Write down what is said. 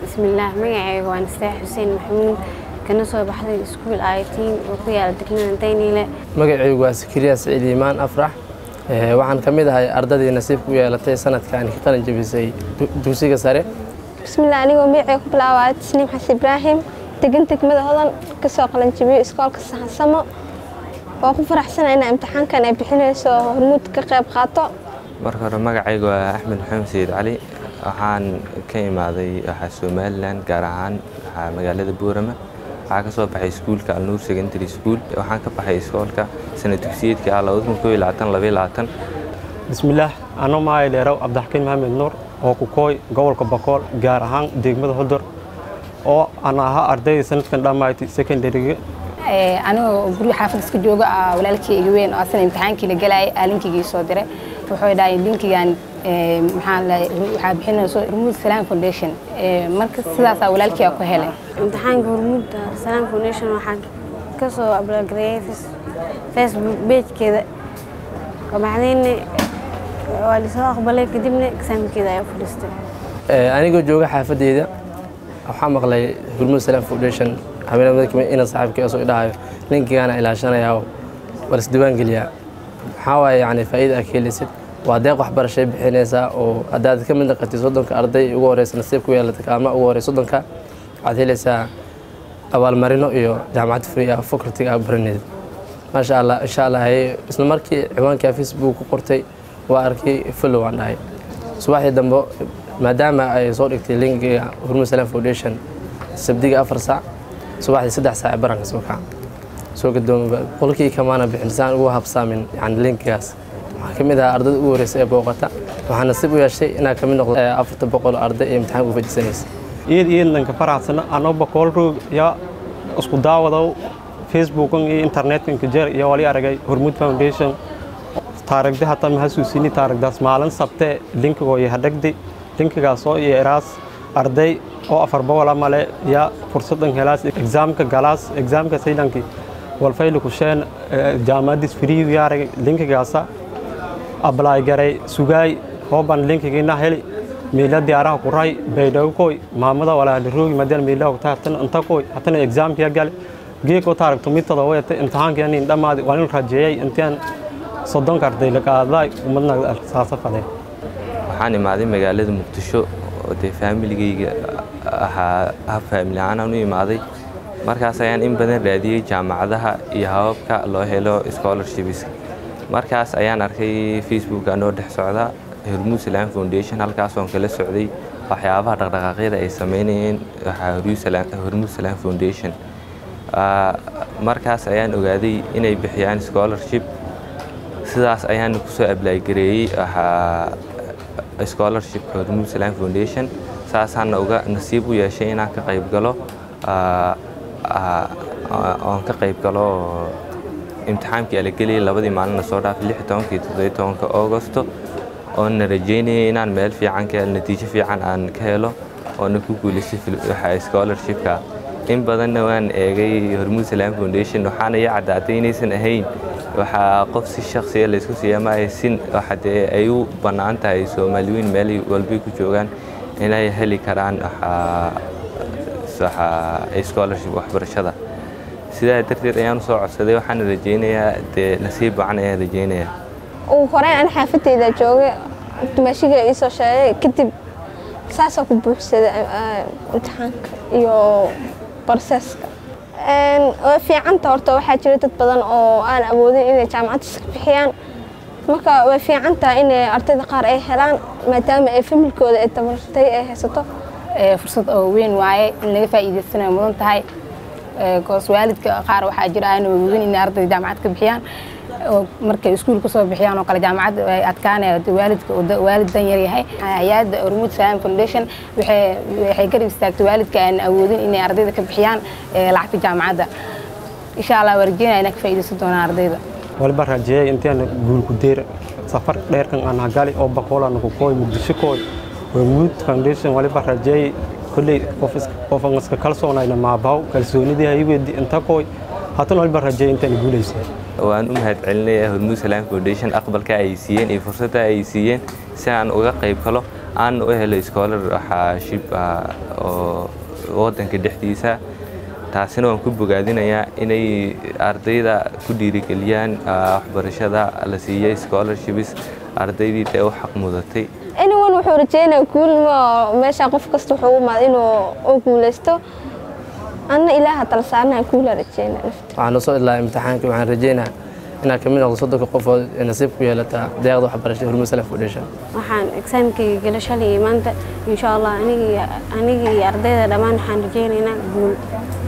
bismillaah magacayga waa nasteex xuseen maxamuud kana soo baxday iskuul ayatiin oo ku yaala degmada dayniile magacaygu waa sakariya siciid iimaan afrax waxaan ka mid ahay ardadii nasiibka u yeelatay sanadkan ka qalin jabisay dugsiga sare bismillaah anigoo magacay ku bilaabaya tasniim xasan ibraahim degan degmada hodan kasoo qalanjabiyo iskoolka saxansamo waa ku faraxsana inaa imtixaankan ay bixinayso hormuud ka qayb qaato marka hore magacayga waa axmed maxamed sayid cali waxaan ka imaaday waxaa somalilan gaar ahaan waxaa magaalada boorama waxaa ka soo baxay iskuulka alnuur secondary school waxaan ka baxay iskoolka sana dugsiyeedka ah bismillaah anoo mahay dheerow cabdixakiin maxamed nuur oo ku kooy gobolka bokool gaar ahaan degmada hodor oo aan ahaa ardayda sanadkan dhammaaytay secondaryga anigoo guryo xaafad iska jooga walaalkii iga weyn oo asana imtixaankii la galayay aalinkiigii soo diray wuxuu dhahay linkigan waxaa bixinayso hormuud salaam foundation marka sidaasaa walaalkii ku helay imtixaanka hormuudda salaam foundation waxaan ka soo ablogareeyay facebook beejkeeda kabacdayna waa lisoo aqbalay kadibna exaamkeeda ayaa fadhiistay anigoo jooga xaafadeyda waxaa maqlay hormuud salaam foundation habeenimada ina saaxiibkii soo dhahayo linkigaana ilaashanayaa war isdiiwaan geliyaa maxaa waaye yani faa'iida aad ka helaysid waa deeq waxbarashay bixinaysaa oo haddaad ka mid naqatid soddonka arday ugu horeysa nasiib ku yeelatay kaalma ugu horey soddonka waxaad helaysaa abaalmarino iyo jaamacad free ah facultiga aad baraneed maasha allah insha allah isla markii ciwaankaa facebook ku qortay waa arkay follow aan dhahay subaxdii dambe maadaama ay soo dhigtay linkiga hormuud salaam foundation sabdiga afar saac subaxdii saddex saac baranka soo kaca soo gadoomaba qolkii kamaana bixin saan ugu habsaamin yani linkigaas waxaa ka mid ahaa ardada ugu horeysa ee booqata waxaa nasiib u yeeshay inaa ka mid noqdo afarta boqol arday ee imtixaanka u fadhiisanaysa iyad iyadanka faraxsana anoo bokool roog yaa isku daawadow facebookan iyo internetka inkajeer iyo wali aragay hormuud foundation taarigdi hataa mahasuusini taarigdaas maalin sabtee linkigoo iyo hadhagdi linkigaasoo iyo eraas arday oo afar boqola male yaa fursadan helaas exaamka galaas exaamka saydankii walfayli kusheen jaamacadis firiigu yaaragay linkigaasa ablaay garay sugaay hooban linkigiina heli miila diyaaraha ku ray baydhago koy maamada walaali roogi madaan miila ku taartan inta koy hatana exaamkiya gale geeko taaragto mitada wayata imtixaankiya nin dhammaadi waa nin rajeeyay intaan soddonka arday la qaaday umadna saasa fadee waxaan imaaday magaalada muqdisho oo dee faamiligayga ahaa hab faamili ahaanaan u imaaday markaas ayaan in badan raadiyey jaamacadaha iyo hababka loo helo scholarships markaas ayaan arkay facebook anoo dhex socda hormuud salaam foundation halkaasoon kala socday waxyaabaha dhaqdhaqaaqyada ay sameynayeen hormuud salaam foundation markaas ayaan ogaaday inay bixiyaan scholarship sidaas ayaan kusoo ablaaygareeyey scholarshipka hormuud salaam foundation saasaana uga nasiib u yeeshay inaan ka qayb galo oon ka qayb galo imtixaankii alageliyay labadii maalina soo dhaafay lix tobankii toddobiy tobanka augosto oona rajeynayay inaan meel fiican ka natiijo fiican aan ka helo oona ku guulaystay scholarshipka in badanna waan eegay hormuud salaam foundation waxaana ii caddaatay inaysan ahayn waxaa qof si shaksiya laysku siiya ma sin waxa dee ay u bannaan tahay soomaaliyiin meel walbay ku joogaan inay heli karaan scholarship waxbarashada sidaa darteed ayaan usoo codsaday waxaana rajeynayaa dee nasiib wacan ayaan rajeynayaa ugu horeyn an xaafadeyda jooga dumaashiga iisoo sheegay kadib saasoo ku buuxsada imtixaanka iyo barseeska way fiicanta horta waxaa jira dad badan oo aan awoodin inay jaamacadda iska bixiyaan marka way fiican tahay inay ardayda qaar ay helaan maadaama ay familkooda ay tabartay ay haysato fursad oo weyn waaye in laga faa'iidaysanayo mudan tahay goos waalidka qaar waxaa jira aan awoodin inay ardayda jaamacad ka bixiyaan markay iskuul kasoo bixiyaan oo kale jaamacad ay adkaanaya waalidka waalid dan yar yahay hay-adda hormuud salaam foundation waxay garab istaagtay waalidka aan awoodin inay ardayda ka bixiyaan lacagta jaamacadda insha allah waa rajeynaya inaan ka faa'iidaysan doonaa ardayda waliba rajeeyay intaan guulku deer safar dheerkan aan hagali oo bakoolana ku kooy muqdisho kooy hormuud foundation waliba rajeeyay kolley qofan iska kalsoonayna maabaw kalsoonidii haywedi inta kooy haatan waliba rajeeyay intaan guulaysay waan u mahad celinayaa hormuud salaam foundation aqbalka ay siiyeen iyo fursadda ay siiyeen si aan uga qayb galo aan u helo scholarship oo waddanka dhexdiisa taasina waan ku bogaadinayaa inay ardayda ku dhiirigeliyaan waxbarashada la siiyey scholarships ardaydii dee u xaq mudatay anyone wuxuu rajeynaya guulma meesha qof kasta wuxuu u imaada inuu u guuleysto anna ilaaha tala saarnaha guula rajeynaya nafta waxaan usoo ilaa imtixaankii waxaan rajeynaa inaad kamid noqdo soddonka qofood ee nasiib ku yeelata deeqda waxbarashada hormuud salaf foundation waxaan exaamkayga gala shalay iyo maanta insha allah anigii anigii iyo ardayda dhammaan waxaan rajeynaynaa guul